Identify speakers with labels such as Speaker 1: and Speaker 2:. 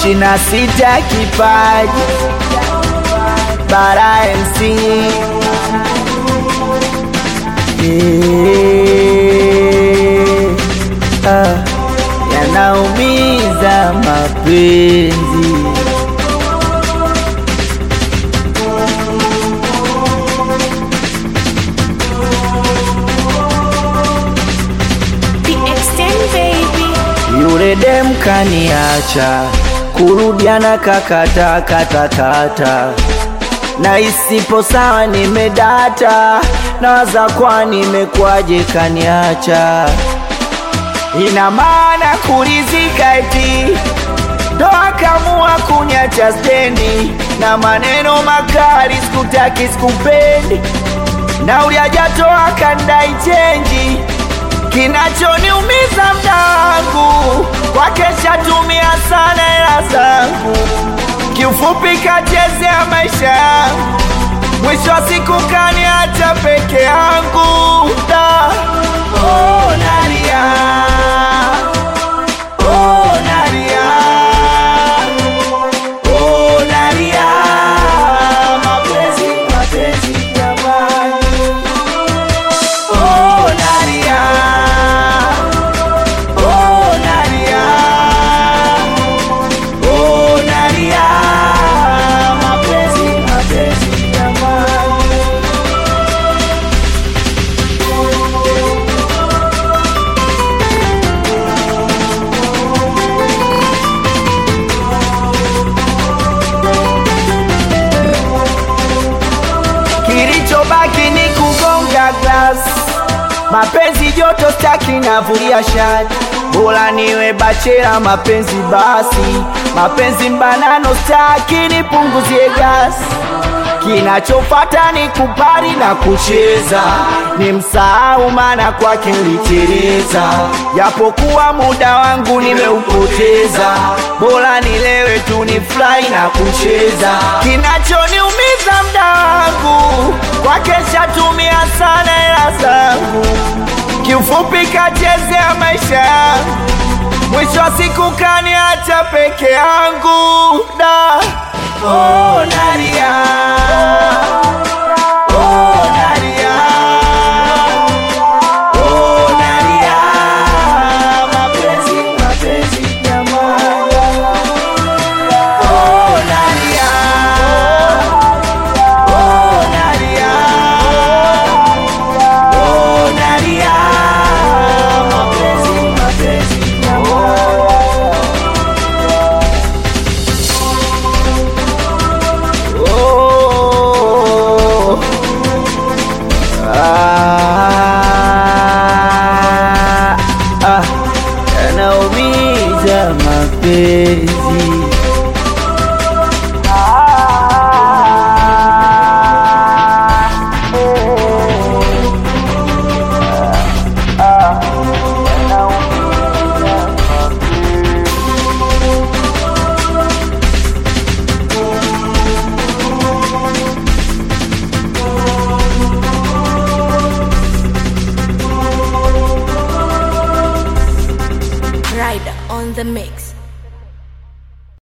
Speaker 1: ishirini na sita kipaji bara MC Eh, ah, yanaumiza mapenzi
Speaker 2: The extent baby.
Speaker 1: Yule dem kaniacha, kurudiana kakata kata kata, na isipo sawa nimedata, nawaza kwa nimekwaje kaniacha, ina maana kulizika eti ndo akamua kunyacha stendi na maneno makali, sikutaki sikupendi, na uliajatoa kandai chenji kinachoniumiza mda wangu kwake shatumia sana hela zangu, kiufupi kachezea maisha yangu, mwisho wa siku kaniacha peke yangu da. Oh, nalia. Oh, nalia. Oh, nalia. Mapenzi, mapenzi jamani. Oh, nalia. Oh, nalia. Oh, nalia. Mapenzi, mapenzi jamani. Kilichobaki ni kugonga glass, mapenzi joto staki navulia shati, bora niwe bachela mapenzi basi, mapenzi mbanano staki nipunguzie gasi kinachofata ni kupari na kucheza, ni msahau maana kwake niliteleza, japokuwa muda wangu nimeupoteza, bora nilewe tu ni fly na kucheza. Kinachoniumiza mda wangu kwake shatumia sana hela zangu, kiufupi kachezea maisha yangu, mwisho wa siku kaniacha peke yangu da. Oh, nalia. Oh, nalia. Oh, nalia. Mapenzi, mapenzi jamani. Oh, nalia. Oh, nalia. Oh, nalia. Mapenzi, mapenzi jamani. Oh. Ah, ah, yanaumiza mapenzi Ah, eh, ah, yanaumiza mapenzi
Speaker 2: Rider on the mix.